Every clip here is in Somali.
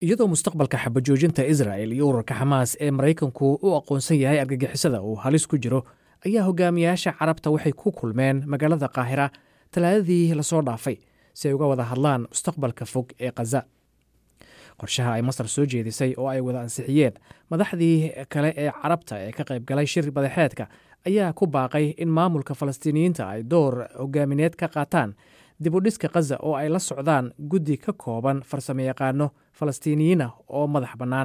iyadoo mustaqbalka xabajoojinta israa'el iyo urarka xamaas ee maraykanku u aqoonsan yahay argagixisada uu halis ku jiro ayaa hogaamiyaasha carabta waxay ku kulmeen magaalada qaahira talaadadii lasoo dhaafay si ay uga wada hadlaan mustaqbalka fog ee khaza qorshaha ay masar soo jeedisay oo ay wada ansixiyeen madaxdii kale ee carabta ee ka qayb galay shir badaxeedka ayaa ku baaqay in maamulka falastiiniyiinta ay door hogaamineed ka qaataan dibudhiska khaza oo ay la socdaan guddi ka kooban farsamo yaqaano falastiiniyiin ah oo madax bannaan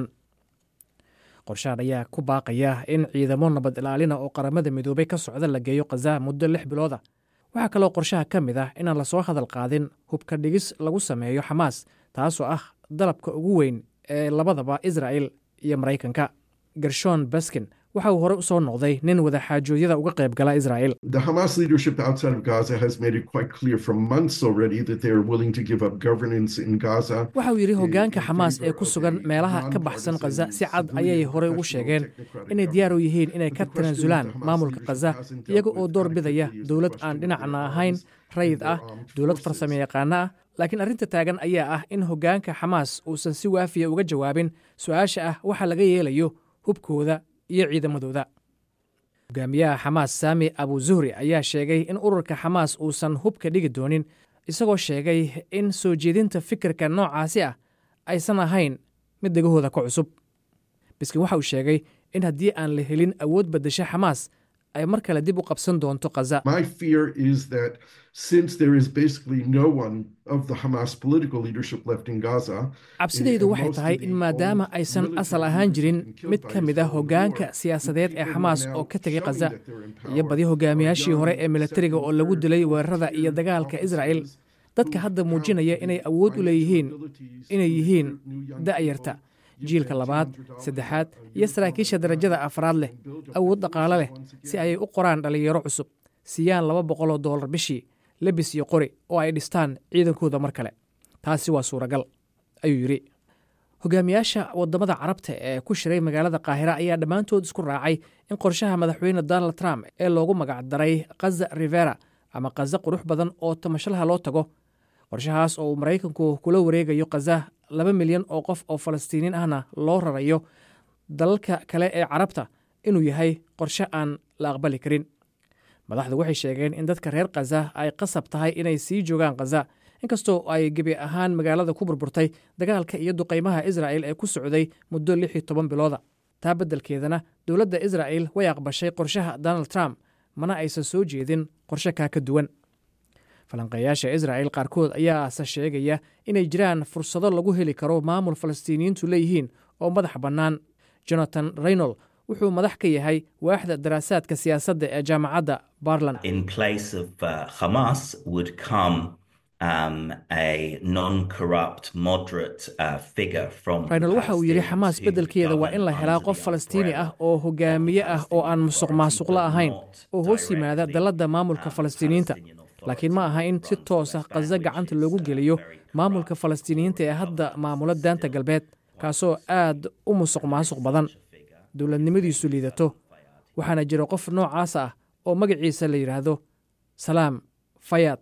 qorshahan ayaa ku baaqaya in ciidamo nabad ilaalina oo qaramada midoobay ka socda la geeyo khaza muddo lix bilooda waxaa kaloo qorshaha ka mid ah inaan lasoo hadal qaadin hubka dhigis lagu sameeyo xamaas taasoo ah dalabka ugu weyn ee labadaba israa'el iyo maraykanka gershon baskin waxa uu horey u soo noqday nin wadaxaajoodyada uga qayb gala israa'el The Hamas leadership outside of Gaza has made it quite clear for months already that they are willing to give up governance in Gaza. waxa uu yidhi hoggaanka xamaas ee ku sugan meelaha ka baxsan khaza si cad ayay horey ugu sheegeen inay diyaar u yihiin inay ka tanaasulaan maamulka khaza iyaga oo door bidaya dowlad aan dhinacna ahayn rayid ah dowlad farsamo yaqaano ah laakiin arrinta taagan ayaa ah in hoggaanka xamaas uusan si waafiya uga jawaabin su-aasha ah waxa laga yeelayo hubkooda iyo ciidamadooda hogaamiyaha xamaas saami abu zuhri ayaa sheegay in ururka xamaas uusan hubka dhigi doonin isagoo sheegay in soo jeedinta fikirka noocaasi ah aysan ahayn mid dhegahooda ka cusub biskin waxa uu sheegay in haddii aan la helin awood baddasha xamaas ay mar kale dib u qabsan doonto khaza My fear is that since there is basically no one of the Hamas political leadership left in Gaza, cabsidaydu waxay tahay in maadaama aysan asal ahaan jirin mid ka mid ah hoggaanka siyaasadeed ee xamaas oo ka tegay khaza iyo badi hogaamiyaashii hore ee militariga oo lagu dilay weerarada iyo dagaalka israa'el dadka hadda muujinaya inay awood u leeyihiin inay yihiin da'yarta jiilka labaad saddexaad iyo saraakiisha darajada afraad leh awood dhaqaale leh si ayay u qoraan dhallinyaro cusub siiyaan laba boqoloo dollar bishii lebis iyo qori oo ay dhistaan ciidankooda mar kale taasi waa suuragal ayuu yidhi hogaamiyaasha waddamada carabta ee ku shiray magaalada qaahira ayaa dhammaantood isku raacay in qorshaha madaxweyne donald trump ee loogu magacdaray khaza rivera ama khaza qurux badan oo tamashlaha loo tago qorshahaas oo uu maraykanku kula wareegayo khaza laba milyan oo qof oo falastiiniin ahna loo rarayo dalalka kale ee carabta inuu yahay qorshe aan la aqbali karin madaxdu waxay sheegeen in dadka reer khaza ay qasab tahay inay sii joogaan khaza inkastoo ay gebi ahaan magaalada ku burburtay dagaalka iyo duqaymaha israa'el ee ku socday muddo lix iyo toban bilooda taa beddelkeedana dowladda israa'el way aqbashay qorshaha donald trump mana aysan soo jeedin qorshe kaa ka duwan falanqeeyaasha israa'el qaarkood ayaase sheegaya inay jiraan fursado lagu heli karo maamul falastiiniyiintu leeyihiin oo madax bannaan jonathan reynol wuxuu madax ka yahay waaxda daraasaadka siyaasadda ee jaamacadda barland in place of uh, Hamas would come um, a non-corrupt, moderate uh, figure from. reynol waxa uu yidhi xamaas beddelkeeda waa in la helaa qof falastiini ah oo hogaamiye ah oo aan musuq maasuqla ahayn oo hoos yimaada dalladda maamulka falastiiniyiinta laakiin ma aha in si toosa khaza gacanta loogu geliyo maamulka falastiiniyiinta ee hadda maamula daanta galbeed kaasoo aad u musuq maasuq badan dowladnimadiisu liidato waxaana jira qof noocaas ah oo magaciisa la yidhaahdo salaam fayaad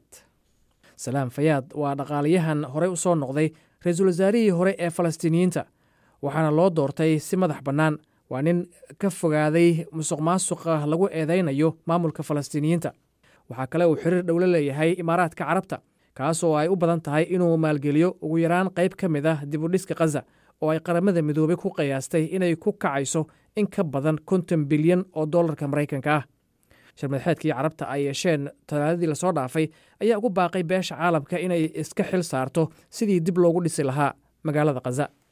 salaam fayaad waa dhaqaalayahan horey u soo noqday ra-iisul wasaarihii hore ee falastiiniyiinta waxaana loo doortay si madax bannaan waa nin ka fogaaday musuq maasuqa lagu eedaynayo maamulka falastiiniyiinta waxaa kale uu xiriir dhowlo leeyahay imaaraadka carabta kaasoo ay u badan tahay inuu maalgeliyo ugu yaraan qayb ka mid ah dibudhiska khaza oo ay qaramada midoobay ku qiyaastay inay ku kacayso in ka badan konton bilyan oo dollarka maraykanka ah sharmadaxeedkii carabta ay yeesheen talaadadii lasoo dhaafay ayaa ugu baaqay beesha caalamka inay iska xil saarto sidii dib loogu dhisi lahaa magaalada khaza